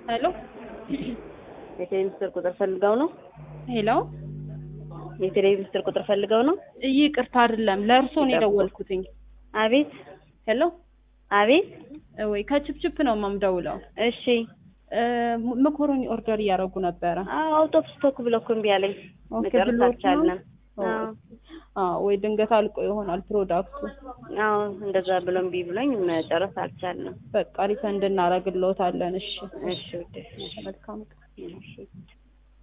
ሄሎ የቴሌ ሚኒስትር ቁጥር ፈልገው ነው? ሄሎ የቴሌ ሚኒስትር ቁጥር ፈልገው ነው? ይቅርታ አይደለም ለእርሶ ነው የደወልኩትኝ። አቤት ሄሎ አቤት። ወይ ከችፕችፕ ነው የምደውለው። እሺ እ መኮሮኒ ኦርደር እያደረጉ ነበረ። አዎ አውት ኦፍ ስቶክ ብሎ እኮ እምቢ አለኝ። ኦኬ መጨረስ ብሎት ነው? አልቻልንም። አዎ አዎ ወይ ድንገት አልቆ ይሆናል ፕሮዳክቱ። አዎ እንደዛ ብሎ እምቢ ብሎኝ መጨረስ አልቻልንም። በቃ ሪፈንድ እናደርግልዎታለን። እሺ እሺ ውዴ፣ እሺ መልካም ቀን። እሺ